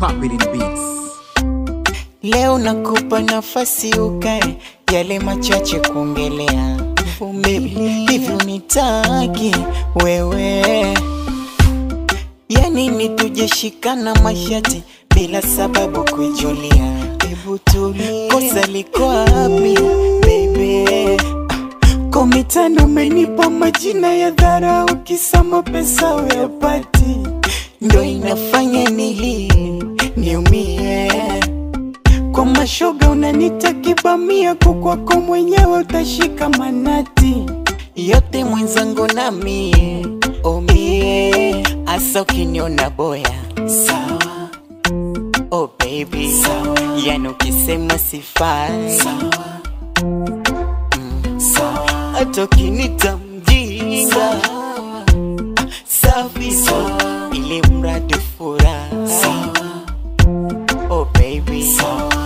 Papillon Beats. Leo nakupa nafasi ukae, yale machache kuongelea. Baby, hivi unitaki wewe? Yani ni tujeshikana mashati bila sababu kuijulia. Hebu tulia, kosa liko wapi baby? Komitano umenipa majina ya dharau, kisama pesa uyapati, ndo inafanya nilie niumie kwa mashoga unanita kibamia, kukwako mwenyewe utashika manati yote mwenzangu na mie omie, asa ukiniona boya sawa, oh baby sawa, yani ukisema sifai sawa, mm, sawa, hata ukinita mjinga safi sawa, ili mradi furaha sawa, oh baby sawa.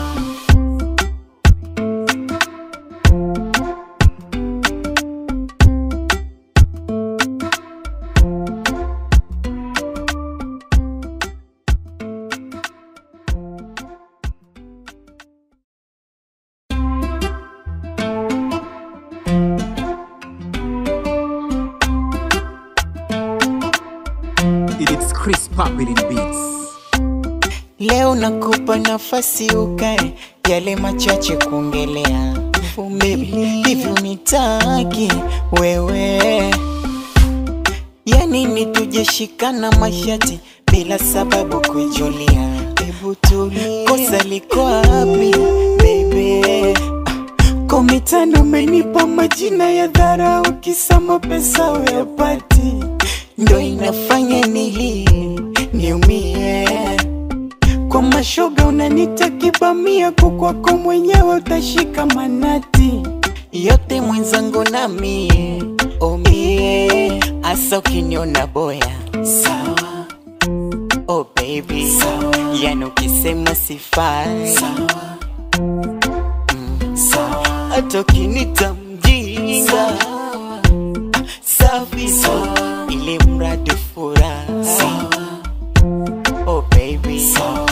It's Chris Papillon Beats. Leo nakupa nafasi ukae, yale machache kuongelea. Baby, hivi unitaki wewe? Yani ni tujeshikana mashati bila sababu kuijulia. Hebu tulia, kosa liko wapi baby? Komitano umenipa majina ya dharau, kisama pesa uyapati, ndo inafanya nilie niumie kwa mashoga unanita kibamia, kukwako mwenyewe utashika manati yote mwenzangu na mie omie, asa ukiniona boya sawa, oh baby sawa, yani ukisema sifai sawa, mm, sawa, hata ukinita mjinga safi sawa, ili mradi furaha sawa, oh baby sawa.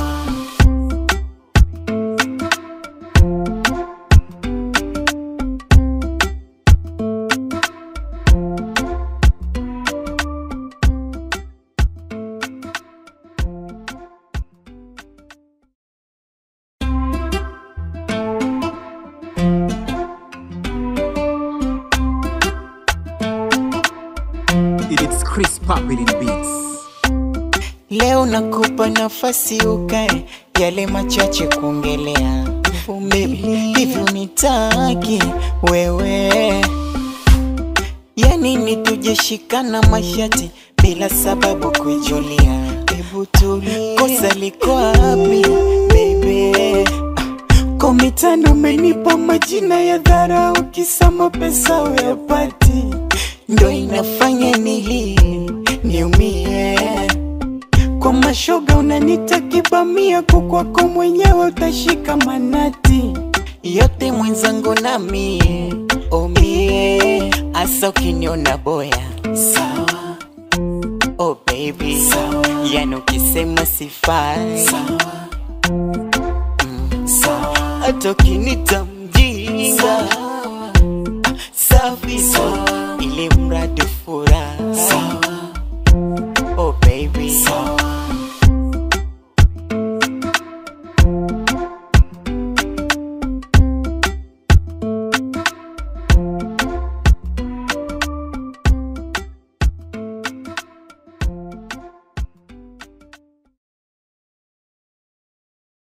It's Chris Papillon Beats. Leo nakupa nafasi ukae, yale machache kuongelea. Baby, hivi unitaki wewe? Yani ni tujeshikana mashati bila sababu kuijulia. Hebu tulia, kosa liko wapi baby? Komitano umenipa majina ya dharau, kisama pesa uyapati, ndo inafanya nilie niumie kwa mashoga unanita kibamia, kukwako mwenyewe utashika manati yote mwenzangu na mie omie, asa ukiniona boya sawa, oh baby sawa, yani ukisema sifai sawa, mm, sawa, hata ukinita mjinga safi